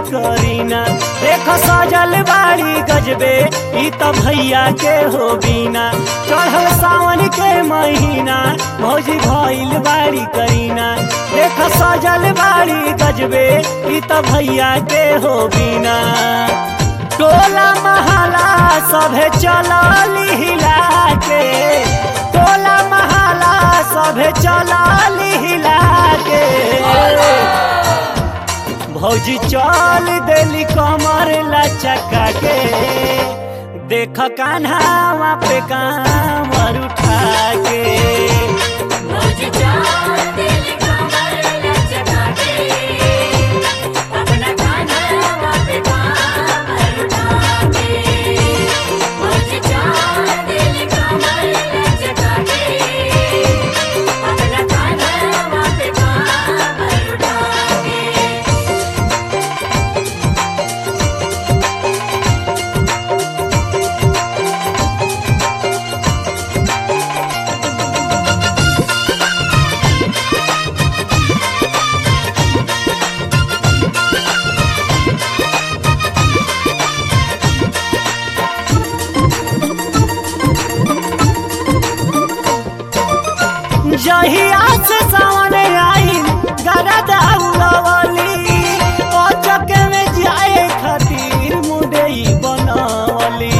करीना देख सजल बाड़ी गजबे ई त भैया के हो बीना चढ़ल सावन के महीना भौजी भइल बाड़ी करीना देख सजल बाड़ी गजबे ई त भैया के हो बीना टोला महला सभे चलली हिला के टोला महला सभे चलली हिला के भौजी चल देली कमर लचका के देख कान्हा पे कामर उठा के भौजी चाल दिल कमर लचका के अपना कान्हा पे कामर उठा के भौजी चाल दिल कमर लचका के अपना कान्हा पे कामर उठा के जहिया से सावन आई गरदा उड़वली ओ चके में जाए खातिर मुडई बनवली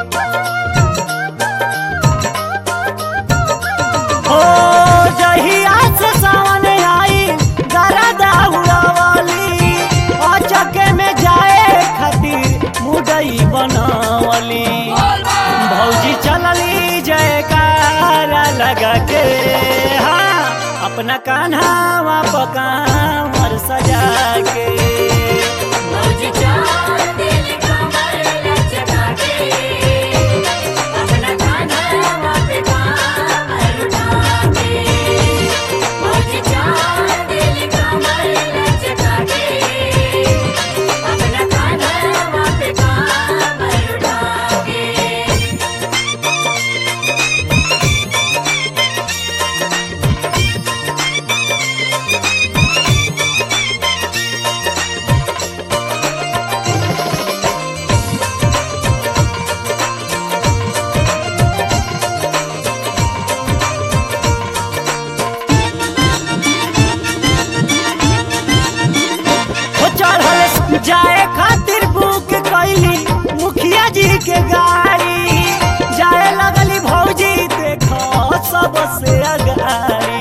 ओ जहिया से सावन आई गरदा उड़वली ओ चके में जाए खातिर मुडई बनवली भौजी चलली जयकारा लगा के हाँ अपना कान्हा पकामर सजा के भौजी चाल दिल कमर लचका के अपना कान्हा पे कामर उठा के भौजी चाल दिल कमर लचका के अपना कान्हा पे कामर उठा के हो चढ़ल जाए खातिर बुक कैली मुखिया जी के गाड़ी जाए लगली भौजी देखो सबसे अगाड़ी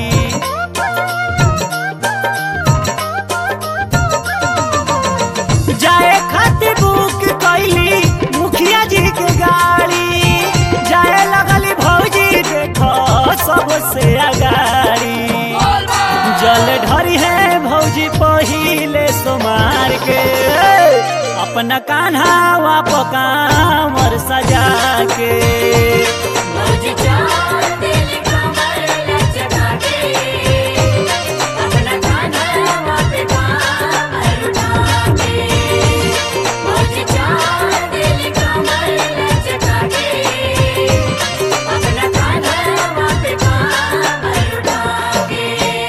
जाए खातिर बुक कैली मुखिया जी के गाड़ी जाए लगली भौजी देखो सबसे अगाड़ी जल ढरी है भौजी पहिले सोमार के अपना कान्हा पकामर सजा के भौजी चाल दिल कमर लचका के अपना कान्हा पे कामर उठा के भौजी चाल दिल कमर लचका के अपना कान्हा पे कामर उठा के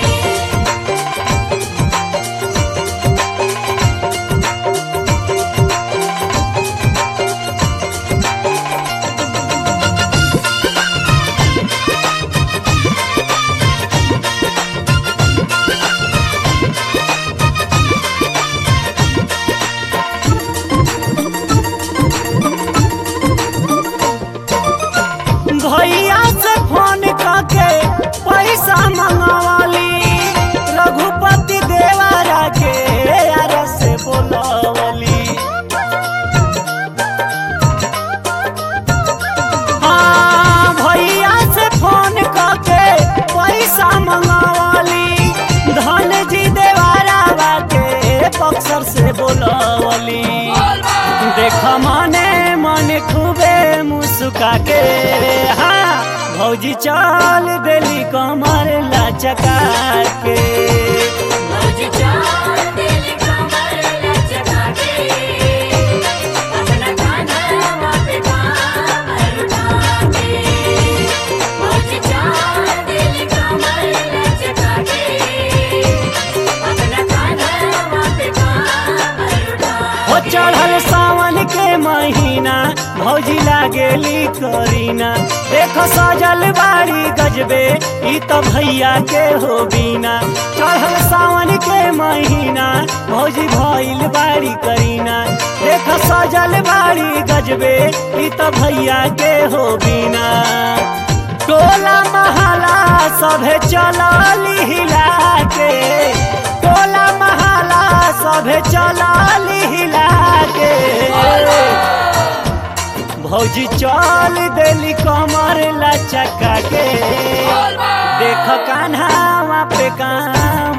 भैया से फोन करके पैसा मंगवाली रघुपति देवारा के यार से बोलवली हाँ भैया से फोन करके पैसा मंगवाली धन जी देवारा के बक्सर से बोलवली देख मने मने खूबे मुस्का के हाँ भौजी चल देली कमर लचका के भौजी चाल दिल कमर लचका के अपना कान्हा पे कामर उठा के भौजी चाल दिल कमर लचका के अपना कान्हा पे कामर उठा चढ़ल सावन के महीना भौजी लागेली करीना देख सजल बाड़ी गजबे ई तो भैया के हो बीना चढ़ल सावन के महीना भौजी भइल बाड़ी करीना देख सजल बाड़ी गजबे ई तो भैया के हो बीना टोला महला सभे चलली हिला के टोला महला सभे चलली हिला के भौजी चल देली कमर लचका के देख कान्हा पे काम